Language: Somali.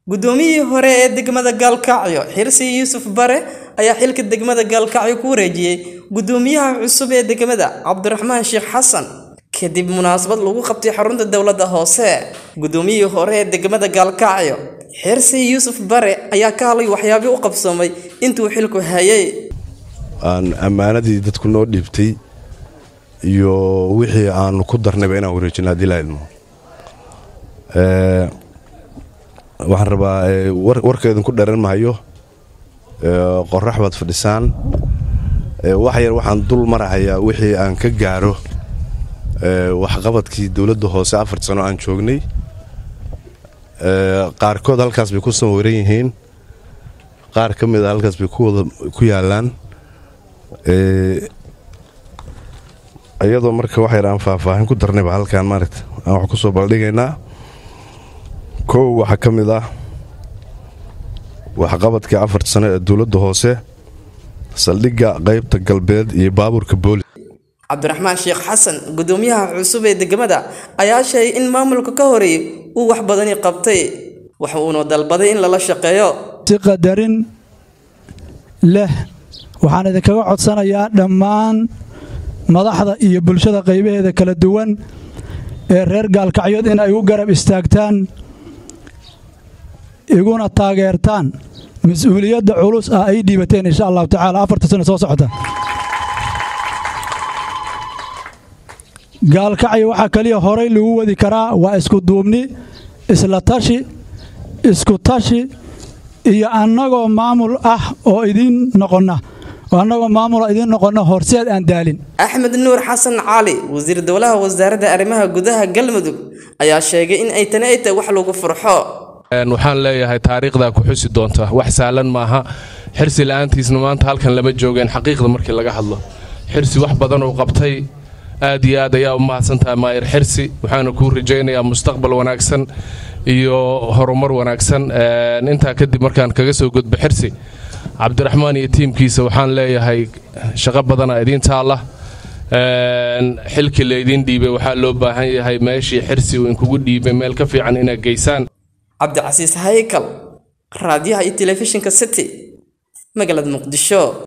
guddoomiyihii hore ee degmada gaalkacyo xirsi yuusuf bare ayaa xilka degmada gaalkacyo ku wareejiyey guddoomiyaha cusub ee degmada cabdiraxmaan sheekh xasan kadib munaasabad lagu qabtay xarunta dowladda hoose guddoomiyihii hore ee degmada gaalkacyo xirsi yuusuf bare ayaa ka hadlay waxyaabii u qabsoomay intuu xilku hayay aan ammaanadii dadku noo dhiibtay iyo wixii aanu ku darnayba inaan wareejino haddii la idmo waxaan rabaa warka idinku dheran mahayo qorax baad fadhisaan wax yar waxaan dul marahayaa wixii aan ka gaaro waxqabadkii dowladda hoose afar sano aan joognay qaarkood halkaas bay ku sawiran yihiin qaar ka mid a halkaas bay ku yaalaan iyadoo marka wax yar aan faahfaahin ku darnayba halkaan maaragta aan wax ku soo baldhigaynaa kow waxaa ka mid ah waxqabadkii afarta sano ee dowladda hoose saldhigga qaybta galbeed iyo baabuurka boolis cabdiraxmaan sheekh xasan guddoomiyaha cusub ee degmada ayaa sheegay in maamulka ka horeeyey uu wax badani qabtay wax uuna dalbaday in lala shaqeeyo si qadarin leh waxaan idinkaga codsanayaa dhammaan madaxda iyo bulshada qaybaheeda kala duwan ee reer gaalkacyood in ay u garab istaagtaan iguna taageertaan mas-uuliyadda culus ah ay dhiibateen insha allahu tacaala afarta sano soo socota gaalkacyo waxaa kaliya horay lagu wadi karaa waa isku duubni isla tashi isku tashi iyo annagoo maamul ah oo idiin noqonna oo annagoo maamul idiin noqonna horseed aan daalin axmed nuur xasan cali wasiir dowlaha wasaaradda arrimaha gudaha galmudug ayaa sheegay in ay tani ay tahay wax lagu farxo waxaan leeyahay taariikhdaa ku xusi doonta wax saalan maaha xirsi la'aantiisna maanta halkan lama joogeen xaqiiqda markii laga hadlo xirsi wax badan uu qabtay aad iyo aad ayaa u mahadsantahay maayir xirsi waxaana kuu rajaynayaa mustaqbal wanaagsan iyo horumar wanaagsan intaa kadib markaan kaga soo gudbo xirsi cabdiraxmaan iyo tiimkiisa waxaan leeyahay shaqo badana idiin taalla xilkii laydiin dhiibay waxaa loo baahan yahay meeshii xirsi uu inkugu dhiibay meel ka fiican inaad geysaan cabdicasiis haykal raadiyaha iyo telefishinka city magaalada muqdisho